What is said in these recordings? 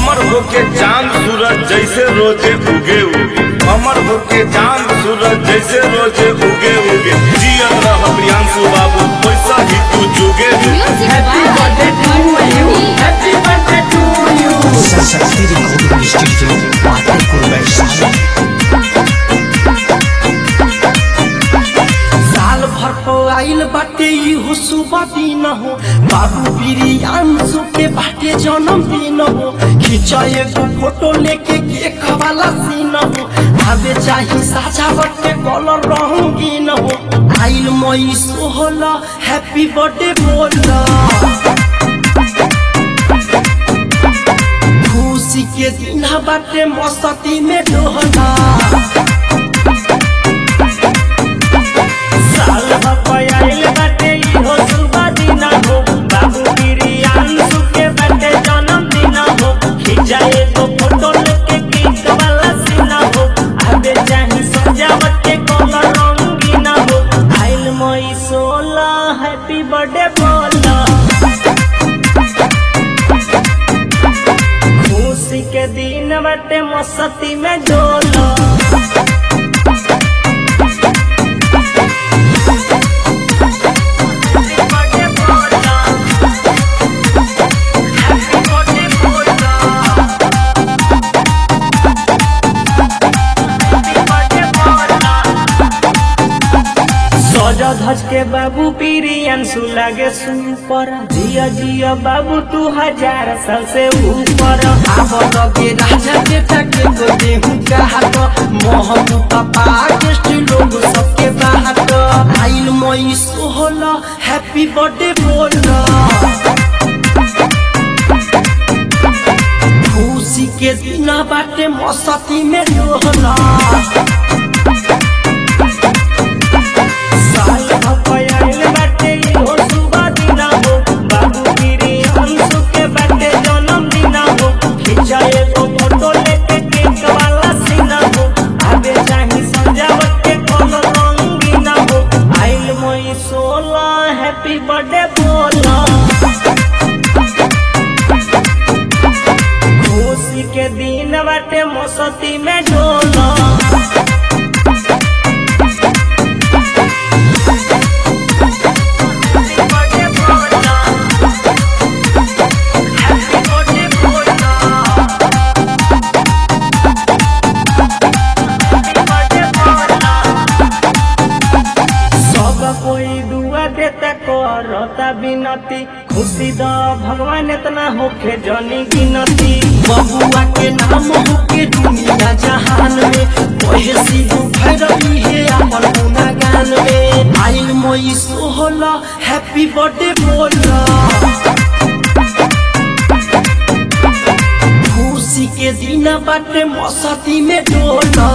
अमर होके चांद सूरज जैसे रोजे उगे उगे अमर होके चांद सूरज जैसे रोजे उगे उगे जियत रह प्रियांशु बाबू पैसा ही तू जुगे जुगे Happy birthday to you. Happy birthday to you. Saraswati recording studio Fatehpur Vaishali साल भर को आइल बाटे इहो सुबह दिन हो बाबू बिरियांशु के बाटे जन्मदिन हो खींचा एगो फोटो लेके केक वाला सीन हो आवे चाही सजावट के कलर रंगीन हो आइल मई सोहला हैप्पी बर्थडे बोला खुशी के दिन बाटे मस्ती में डोहला साल भपयाइल बाटे इहो सुबह दिन हो बाबू बिरियांशु के बाटे जन्मदिन हो खींचा एगो फोटो लेके केक वाला सीन हो आबे चाही सजावट के कलर रंगीन हो आइल मई सोला हैप्पी बर्थडे बोला खुशी के दिन बाटे मस्ती में डोला सजा धज के बाबू पिरियंसु लागे सुपर जिया जिया बाबू तू हजार साल से ऊपर आब लगे राजा बेटा के गो देहू कहात मोहन पापा गेस्ट लोग सबके बाहत आइल मई सोहला हैप्पी बर्थडे बोला खुशी के दिन बाटे मस्ती में डोला साल भपयाइल बाटे इहो सुबह दिन हो बाबू बिरियांशु के बाटे जन्मदिन हो खींचा एगो फोटो लेके केक वाला सीन हो आबे चाही सजावट के कोनो रंगीन हो आइल मई सोला हैप्पी बर्थडे बोला खुशी के दिन बाटे मस्ती में डोला सब कोई दुआ देता करता बिनती खुशी द भगवान इतना होके जनी गिनती बबुआ के नाम होके दुनिया जहान में कहे सिद्धू भैरवी है अपन गुनागान में आइल मोई सोहला हैप्पी बर्थडे बोला खुशी के दिन बाटे मस्ती में डोला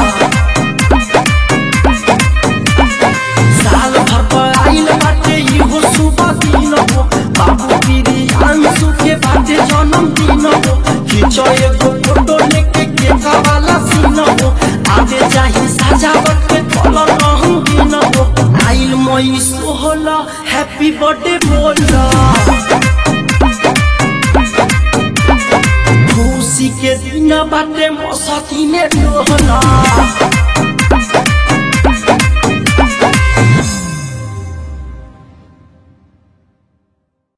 साल भर पर आइल बाटे इहो सुबह दिन हो बाबू बिरियांशु के बाटे जन्मदिन हो खींचो एगो फोटो लेके केक वाला सीन हो आगे चाही सजावट के कलर रंगीन हो आइल मई सोहला हैप्पी बर्थडे बोला खुशी के दिन बाटे मस्ती में डोला